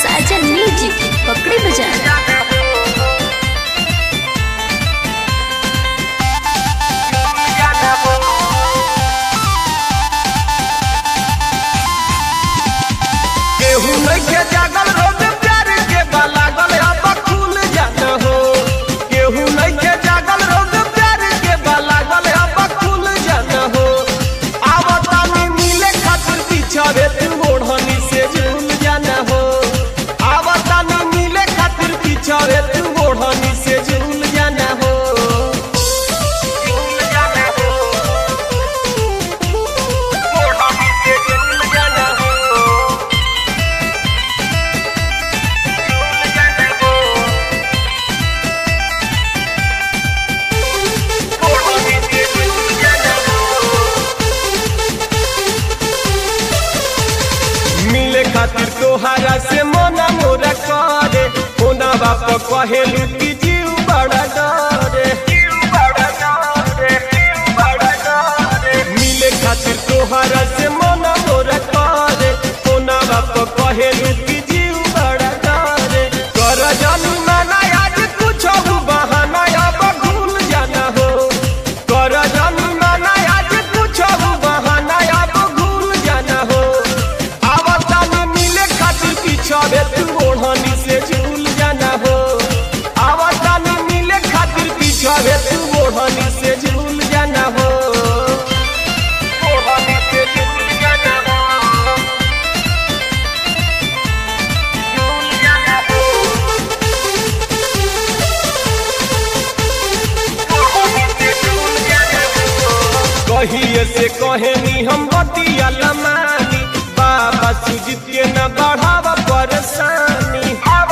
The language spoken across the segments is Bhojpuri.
साजन म्यूजिक पकड़ी बजा केहू नइखे जागल रोज प्यार के बालागल अब खुल जात हो केहू नइखे जागल रोज प्यार के बालागल अब खुल जात हो आवतानी मिले खातिर पिछड़े तू ओढ़नी से झूल जाना हो आवतानी मिले खातिर पिछड़े तू ओढ़नी से झूल जाना हो झूल जाना हो ओढ़नी से झूल जाना हो मिले खातिर तोहारा से मना मोरा करे होना बाप कहेलू कि जीव बड़ा डरे मिले खातिर तोहारा से मना मोरा करे होना बाप कहेलू कि जीव बड़ा डरे कर जानू नाना आज कुछ बहाना अब भूल जाना हो कर जानू नाना आज कुछ बहाना अब भूल जाना हो आवता में मिले खातिर पिछड़े तू ओढ़नी से झूल जाना हो आवता में मिले खातिर पिछड़े तू ओढ़नी से झूल जाना हो ओढ़नी से झूल जाना हो झूल जाना हो ओढ़नी से झूल जाना हो कहिए से कहेनी हम बतिया लमानी बाबा सुजीत के न बढ़ावा परेशानी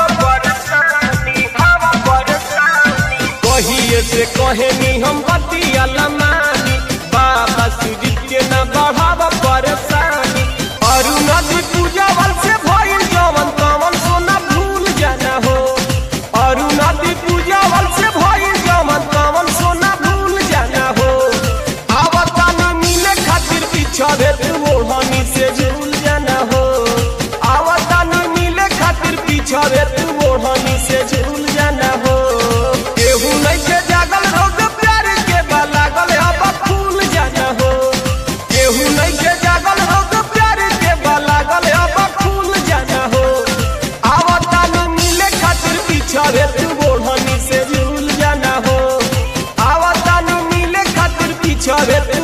कहिए से कहेनी हम बतिया लमानी बाबा सुजीत के न बढ़ावा परेशानी अरु नदी पूजा बल से भइल जवन तवन सोना भूल जाना हो अरु नदी पूजा बल से भइल जवन तवन सोना भूल जाना हो आवता में मिले खातिर पिछड़े तू ओढ़नी से झूल जाना हो आवता में मिले खातिर पिछड़े तू ओढ़नी से झूल जाना हो केहू नइखे जागल रोग प्यार के बालागल अब फूल जाना हो केहू नइखे जागल रोग प्यार के बालागल अब फूल जाना हो आवता में मिले खातिर पिछड़े तू ओढ़नी से झूल जाना हो आवता में मिले खातिर पिछड़े तू